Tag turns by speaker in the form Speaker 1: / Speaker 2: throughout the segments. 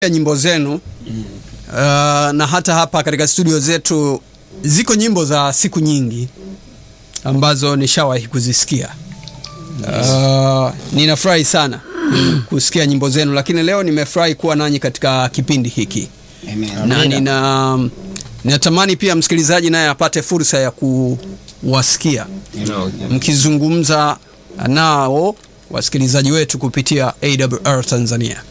Speaker 1: nyimbo zenu uh, na hata hapa katika studio zetu ziko nyimbo za siku nyingi ambazo nishawahi kuzisikia. Uh, ninafurahi sana kusikia nyimbo zenu, lakini leo nimefurahi kuwa nanyi katika kipindi hiki na nina ninatamani pia msikilizaji naye apate fursa ya kuwasikia mkizungumza nao wasikilizaji wetu kupitia AWR Tanzania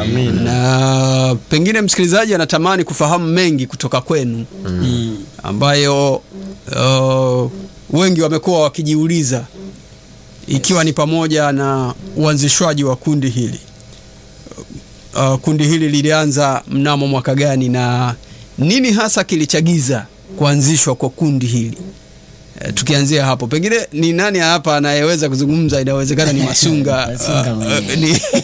Speaker 1: na pengine msikilizaji anatamani kufahamu mengi kutoka kwenu ambayo uh, wengi wamekuwa wakijiuliza ikiwa ni pamoja na uanzishwaji wa kundi hili. Uh, kundi hili lilianza mnamo mwaka gani na nini hasa kilichagiza kuanzishwa kwa kundi hili? Uh, tukianzia hapo, pengine ni nani hapa anayeweza kuzungumza? Inawezekana ni Masunga.
Speaker 2: Masunga
Speaker 1: uh, uh,
Speaker 2: mwenyewe.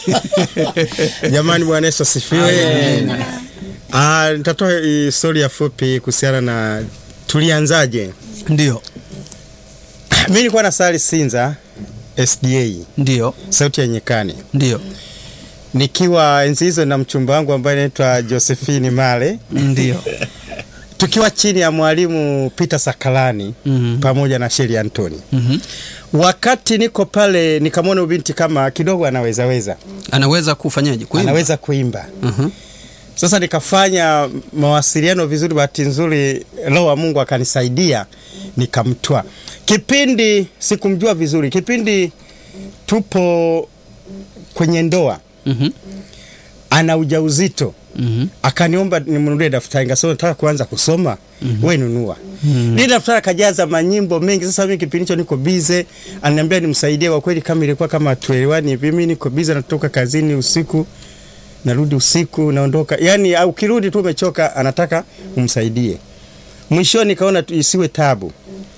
Speaker 1: ni
Speaker 3: Jamani, Bwana Yesu asifiwe. Ah, nitatoa historia fupi kuhusiana na tulianzaje.
Speaker 1: ndio
Speaker 3: Mimi nilikuwa na sali Sinza SDA,
Speaker 1: ndio
Speaker 3: sauti ya nyekani,
Speaker 1: ndio
Speaker 3: nikiwa enzi hizo na mchumba wangu ambaye anaitwa Josephine Male,
Speaker 1: ndio
Speaker 3: tukiwa chini ya mwalimu Peter Sakalani
Speaker 1: Mhm.
Speaker 3: pamoja na Sheri Antoni.
Speaker 1: Mhm.
Speaker 3: Wakati niko pale nikamwona ubinti kama kidogo anawezaweza,
Speaker 1: anaweza kufanyaje? Kuimba?
Speaker 3: anaweza kuimba
Speaker 1: Mhm.
Speaker 3: Sasa nikafanya mawasiliano vizuri, bahati nzuri Roho wa Mungu akanisaidia nikamtwa. Kipindi sikumjua vizuri, kipindi tupo kwenye ndoa,
Speaker 1: Mhm.
Speaker 3: ana ujauzito
Speaker 1: Mhm.
Speaker 3: akaniomba nimnunulie daftari, ngasema nataka kuanza kusoma we nunua. Lile daftari akajaza manyimbo mengi. Sasa mimi kipindi hicho niko bize, ananiambia nimsaidie. Kwa kweli kama ilikuwa kama tuelewani hivi, mimi niko bize, natoka kazini usiku narudi usiku naondoka, yani au kirudi tu umechoka, anataka umsaidie. Mwishoni nikaona tu isiwe tabu,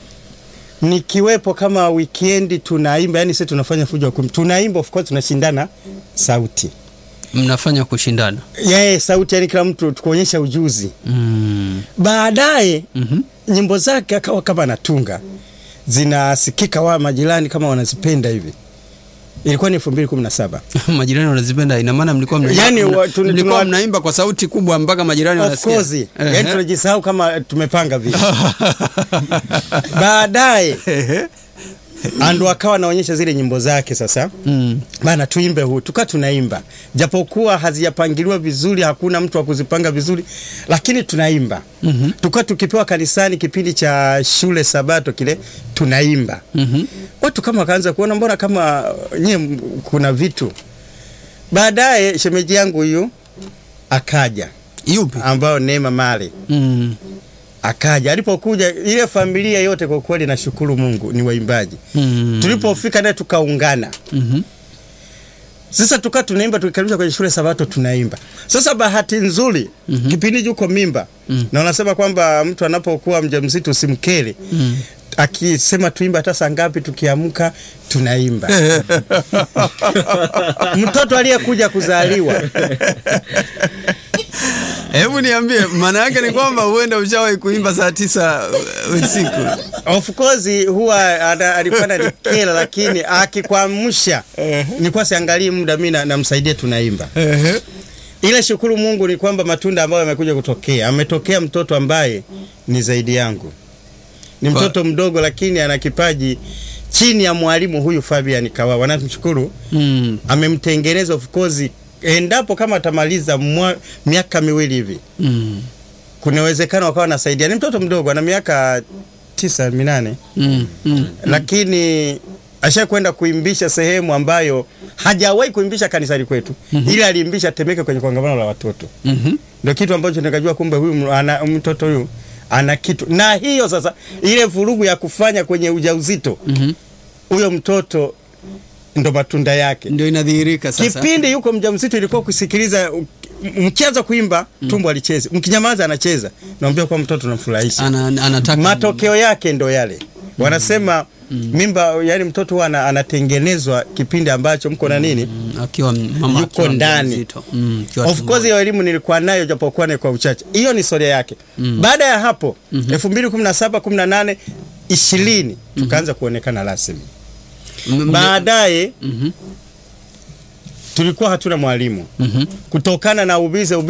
Speaker 3: nikiwepo kama weekend tunaimba, yani sisi tunafanya fujo wa kumi, tunaimba of course, tunashindana sauti
Speaker 1: mnafanya kushindana
Speaker 3: yeye sauti, yani kila mtu tukuonyesha ujuzi.
Speaker 1: mm.
Speaker 3: Baadaye
Speaker 1: Mhm.
Speaker 3: nyimbo zake akawa kama anatunga, zinasikika wa majirani kama wanazipenda hivi. Ilikuwa ni 2017
Speaker 1: majirani wanazipenda, ina maana mlikuwa mna,
Speaker 3: Yani,
Speaker 1: mna-
Speaker 3: wa- tuna-
Speaker 1: mlikuwa
Speaker 3: tuna-
Speaker 1: mnaimba kwa sauti kubwa mpaka majirani
Speaker 3: Of
Speaker 1: wanasikia.
Speaker 3: course,
Speaker 1: Ehe.
Speaker 3: yani tunajisahau kama tumepanga vile. Baadaye
Speaker 1: Ehe.
Speaker 3: ando akawa anaonyesha zile nyimbo zake sasa
Speaker 1: Mm.
Speaker 3: bana tuimbe huu, tuka tunaimba, japokuwa hazijapangiliwa vizuri, hakuna mtu wa kuzipanga vizuri, lakini tunaimba.
Speaker 1: Mhm.
Speaker 3: Tuka tukipewa kanisani kipindi cha shule Sabato kile tunaimba.
Speaker 1: Mhm.
Speaker 3: Watu kama wakaanza kuona mbona kama nyie m- kuna vitu. Baadaye shemeji yangu huyu akaja,
Speaker 1: Yupi?
Speaker 3: ambao Neema Male
Speaker 1: Mm.
Speaker 3: akaja. Alipokuja ile familia yote, kwa kweli nashukuru Mungu, ni waimbaji.
Speaker 1: Mm.
Speaker 3: Tulipofika naye tukaungana
Speaker 1: Mhm.
Speaker 3: Sasa tukaa tunaimba, tukikaribisha kwenye shule Sabato tunaimba. Sasa bahati nzuri mm-hmm. kipindi juko mimba mm. na wanasema kwamba mtu anapokuwa mjamzito usimkele
Speaker 1: Mm.
Speaker 3: akisema tuimba hata saa ngapi, tukiamka tunaimba. Mtoto aliyekuja kuzaliwa
Speaker 1: Hebu niambie, maana yake ni kwamba huenda ushawahi kuimba saa tisa uh, usiku.
Speaker 3: of course huwa ana- alikuwa nanikela, lakini akikwamsha nilikuwa siangalii muda, mi na- namsaidia tunaimba.
Speaker 1: Ehe.
Speaker 3: Ile shukuru Mungu ni kwamba matunda ambayo yamekuja kutokea, ametokea mtoto ambaye ni zaidi yangu, ni
Speaker 1: Kwa-
Speaker 3: mtoto mdogo, lakini ana kipaji chini ya mwalimu huyu Fabian Kawawa. Namshukuru,
Speaker 1: Mm.
Speaker 3: amemtengeneza of course, endapo kama atamaliza mwa- miaka miwili hivi,
Speaker 1: Mm.
Speaker 3: kuna uwezekano wakawa nasaidia. Ni mtoto mdogo, ana miaka tisa minane,
Speaker 1: Mm. Mm.
Speaker 3: lakini asha kwenda kuimbisha sehemu ambayo hajawahi kuimbisha kanisani kwetu, ila aliimbisha Temeke kwenye kongamano la watoto
Speaker 1: Mhm.
Speaker 3: ndio kitu ambacho nikajua kumbe huyu m- ana, mtoto huyu ana kitu. Na hiyo sasa, ile vurugu ya kufanya kwenye ujauzito,
Speaker 1: Mhm.
Speaker 3: huyo mtoto ndo matunda yake.
Speaker 1: Ndio inadhihirika sasa.
Speaker 3: Kipindi yuko mjamzito, ilikuwa kusikiliza u- m- mkianza kuimba tumbo alicheza, mkinyamaza anacheza, naambia kwa mtoto namfurahisha.
Speaker 1: Ana, anataka
Speaker 3: Matokeo yake ndo yale wanasema mimba, yani mtoto huwa ana- anatengenezwa kipindi ambacho mko na nini
Speaker 1: Mm, akiwa mama
Speaker 3: Yuko
Speaker 1: akiwa
Speaker 3: ndani.
Speaker 1: mjamzito. Mm, akiwa
Speaker 3: Of
Speaker 1: tumboni.
Speaker 3: course hiyo elimu nilikuwa nayo japokuwa ni kwa uchache. Hiyo ni historia yake. Baada ya hapo 2017, 18, 20 tukaanza kuonekana rasmi.
Speaker 1: M- m-
Speaker 3: Baadaye
Speaker 1: Mhm.
Speaker 3: tulikuwa hatuna mwalimu
Speaker 1: Mhm.
Speaker 3: kutokana na ubize, ubize